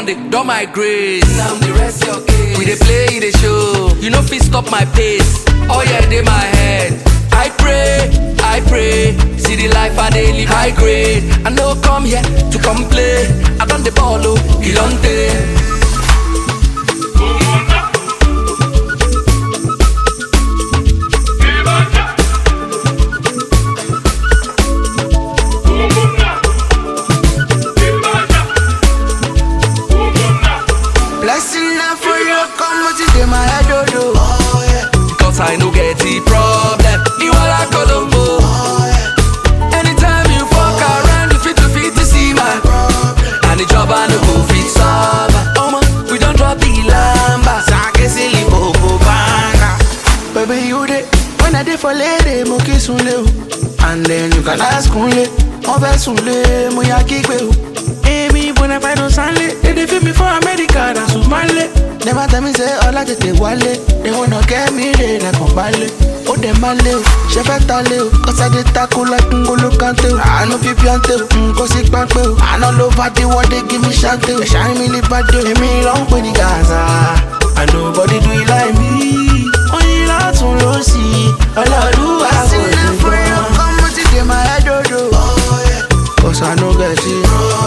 dey don my grace. Now the rest your case. We dey play, e dey show. You no fit stop my pace. Oh yeah, dey my head. I pray, I pray. See the life I dey live high grade. I no come here to complain. I don the ball, oh, he don take. Blessing na for you, come what it in my head, oh, oh. oh yeah. Cause I no get the problem. You are like Colombo. Anytime you fuck around, you fit to fit to see my And the job I no go fit solve. Oh man, we don't drop the lamba. Sake silly bobo banga. Baby, you dey when I dey for lady, mo kiss unle o. And then you can ask unle, mo fẹ́ sunle, mo ya kígbe o. Èmi bona fide sanle, they dey feel me for America, na Sumale. Never tell me say ọlá tètè wálé, they wanna get me re lẹ́kàn balẹ̀. Ó dẹ̀ máa lé o, ṣe fẹ́ ta lé o, cause I dey tackle like Ngolo Kante o. Àánú fi píọ́ntè o, nǹkan sí pápẹ́ o. Àná ló bá dé wọ́n dé give me ṣáńtè o. Ẹ̀ṣá mi lè bá dé o, èmi ló ń pè ní Gaza. And nobody do it like me. Oyin látún ló sí ọlọ́dúnwà kò ní gbọ́. Cause I no get it.